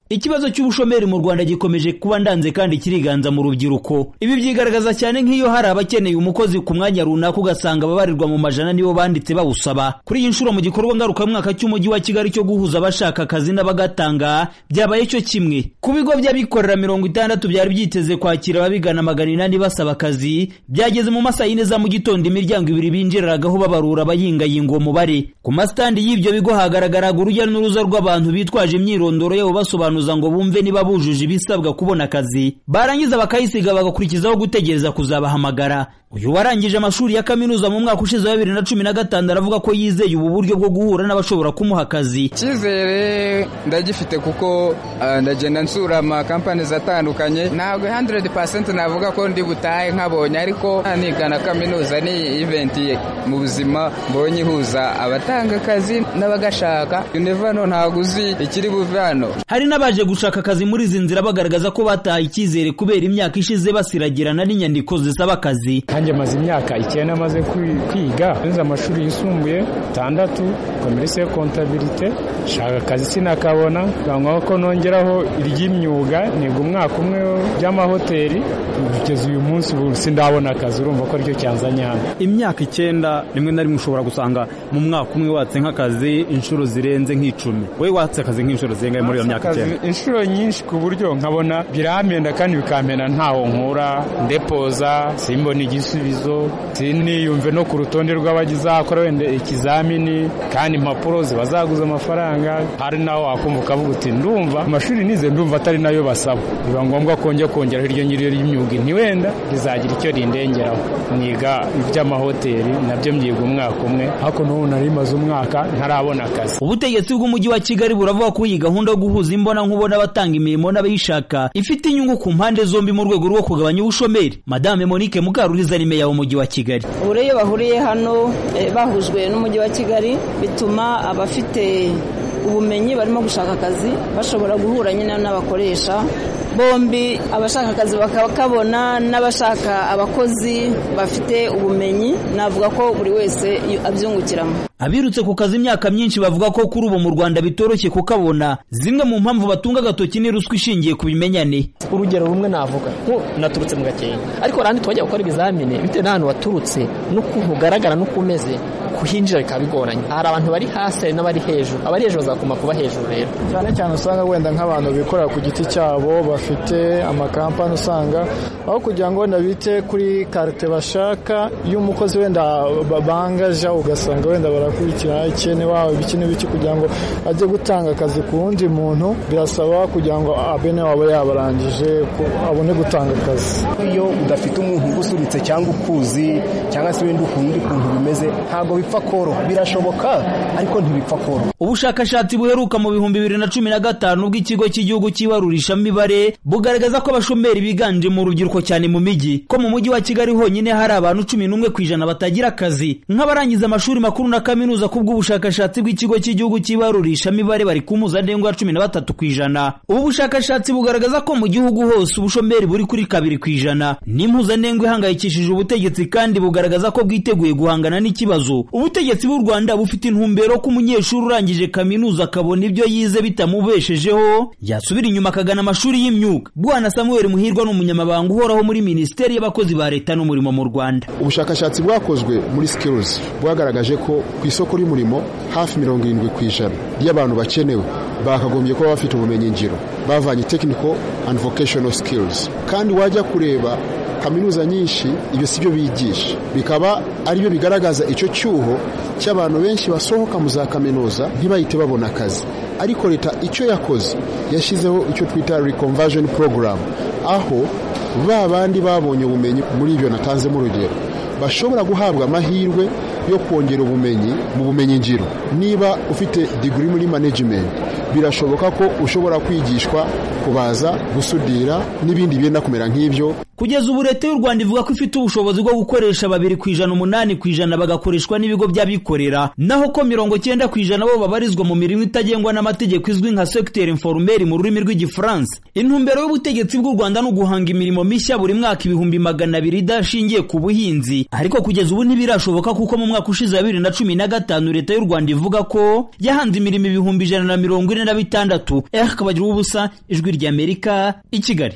ikibazo cy'ubushomeri mu rwanda gikomeje kuba ndanze kandi kiriganza mu rubyiruko ibi byigaragaza cyane nk'iyo hari abakeneye umukozi ku mwanya runaka ugasanga ababarirwa mu majana nibo banditse bawusaba kuri iyi nshuro mu gikorwa ngarukamwaka cy'umujyi wa kigali cyo guhuza abashaka akazi n'abagatanga byabaye cyo kimwe ku bigo by'abikorera mirongo itandatu byari byiteze kwakira ababigana magana inani basaba akazi byageze mu masaha yine za mu gitondo imiryango ibiri binjiraragaho babarura abayingayinga uwo mubare ku masitandi y'ibyo bigo hagaragaraga urujya n'uruza rw'abantu bitwaje imyirondoro yabo basobanura ngo bumve niba bujuje ibisabwa kubona akazi barangiza bakayisiga bagakurikizaho gutegereza kuzabahamagara uyu warangije amashuri ya kaminuza mu mwaka ushize wa bibiri na cumi na gatanu aravuga ko yizeye ubu buryo bwo guhura n'abashobora kumuha akazi icyizere ndagifite kuko ndagenda nsura amakampani atandukanye ntabwo handeredi pasenti navuga ko ndi butahe nkabonye ariko nigana kaminuza ni iventi mu buzima mbonye ihuza abatanga akazi n'abagashaka unevano ntabwo uzi ikiri buve hano hari n'aba baje gushaka akazi muri izi nzira bagaragaza ko batahaye icyizere kubera imyaka ishize basiragirana n'inyandiko zisaba akazi nanjye maze imyaka icyenda maze kwiga nze amashuri yisumbuye atandatu komerisi yo kontabirite nshaka akazi sinakabona bangwa ko nongeraho iry'imyuga niga umwaka umwe by'amahoteli kugeza uyu munsi ubu sindabona akazi urumva ko aricyo cyanzanye hano imyaka icyenda rimwe na rimwe ushobora gusanga mu mwaka umwe watse nk'akazi inshuro zirenze nk'icumi wowe watse akazi nk'inshuro zirenga muri iyo myaka icyenda inshuro nyinshi ku buryo nkabona biramenda kandi bikampenda ntaho nkura ndepoza simbona igisubizo siniyumve no ku rutonde rw'abagizakora wenda ikizamini kandi impapuro ziba zaguze amafaranga hari naho wakumva ukavuga uti ndumva amashuri nize ndumva atari nayo basaba biba ngombwa ko njya kongeraho iryo ngiryo ry'imyuga ntiwenda rizagira icyo rindengeraho niga iby'amahoteli nabyo mbyiga umwaka umwe ariko n'ubu nari maze umwaka ntarabona akazi ubutegetsi bw'umujyi wa kigali buravuga ko iyi gahunda yo guhuza imbona nkubona abatanga imirimo n'abayishaka ifite inyungu ku mpande zombi mu rwego rwo kugabanya ubushomeri madame monique mukaruhiza ni meya w'umujyi wa kigali ubu iyo bahuriye hano bahujwe n'umujyi wa kigali bituma abafite ubumenyi barimo gushaka akazi bashobora guhura nyine n'abakoresha bombi abashaka akazi bakabona n'abashaka abakozi bafite ubumenyi navuga ko buri wese abyungukiramo abirutse ku kazi imyaka myinshi bavuga ko kuri ubu mu rwanda bitoroshye kukabona zimwe mu mpamvu batunga agatoki ni ruswa ishingiye ku bimenyane urugero rumwe navuga nko naturutse mu gakenke ariko warandi twajya gukora ibizamini bitewe n'ahantu waturutse n'ukuntu ugaragara n'uko umeze kuhinjira bikaba bigoranye hari abantu bari hasi hari n'abari hejuru abari hejuru bazakoma kuba hejuru rero cyane cyane usanga wenda nk'abantu bikorera ku giti cyabo bafite amakampani usanga aho kugira ngo wenda bite kuri karite bashaka iyo umukozi wenda bangaja ugasanga wenda barakurikirana ikene wawe biki n'ibiki kugira ngo ajye gutanga akazi ku wundi muntu birasaba kugira ngo abene waba yabarangije abone gutanga akazi iyo udafite umuntu ugusunitse cyangwa ukuzi cyangwa se wenda ukundi kuntu bimeze ntabwo bipfa koroha birashoboka ariko ntibipfa koroha ubushakashatsi buheruka mu bihumbi bibiri na cumi na gatanu bw'ikigo cy'igihugu cy'ibarurishamibare bugaragaza ko abashomeri biganje mu rubyiruko cyane mu mijyi ko mu mujyi wa kigali honyine hari abantu cumi n'umwe ku ijana batagira akazi nk'abarangiza amashuri makuru na kaminuza kubw'ubushakashatsi bw'ikigo cy'igihugu cy'ibarurishamibare bari ku mpuzandengo ya cumi na batatu ku ijana ubu bushakashatsi bugaragaza ko mu gihugu hose ubushomeri buri kuri kabiri ku ijana n'impuzandengo ihangayikishije ubutegetsi kandi bugaragaza ko bwiteguye guhangana n'ikibazo ubutegetsi bw'u rwanda bufite intumbero ko umunyeshuri urangije kaminuza akabona ibyo yize bitamubeshejeho yasubira inyuma akagana amashuri y'imyuga bwana samuel muhirwa ni umunyamabanga uhoraho muri minisiteri y'abakozi ba leta n'umurimo mu rwanda ubushakashatsi bwakozwe muri skills bwagaragaje ko ku isoko ry'umurimo hafi mirongo irindwi ku ijana ry'abantu bakenewe bakagombye kuba bafite ubumenyi ngiro bavanye technical and vocational skills kandi wajya kureba kaminuza nyinshi ibyo si byo bigisha bikaba ari byo bigaragaza icyo cyuho cy'abantu benshi basohoka mu za kaminuza ntibahite babona akazi ariko leta icyo yakoze yashyizeho icyo twita reconversion program aho ba bandi babonye ubumenyi muri ibyo natanzemo urugero bashobora guhabwa amahirwe yo kongera ubumenyi mu bumenyi ngiro niba ufite digiri muri management birashoboka ko ushobora kwigishwa kubaza gusudira n'ibindi byenda kumera nk'ibyo kugeza ubu leta y'u rwanda ivuga ko ifite ubushobozi bwo gukoresha babiri ku ijana umunani ku ijana bagakoreshwa n'ibigo by'abikorera naho ko mirongo cyenda ku ijana bo babarizwa mu mirimo itagengwa n'amategeko izwi nka secteur informel mu rurimi rw'igifaransa intumbero y'ubutegetsi bw'u rwanda ni uguhanga imirimo mishya buri mwaka ibihumbi magana abiri idashingiye ku buhinzi ariko kugeza ubu ntibirashoboka kuko mu mwaka ushize wa bibiri na cumi na gatanu leta y'u rwanda ivuga ko yahanze imirimo ibihumbi ijana na mirongo ine na bitandatu eh kabagira ubusa ijwi ry'amerika i kigali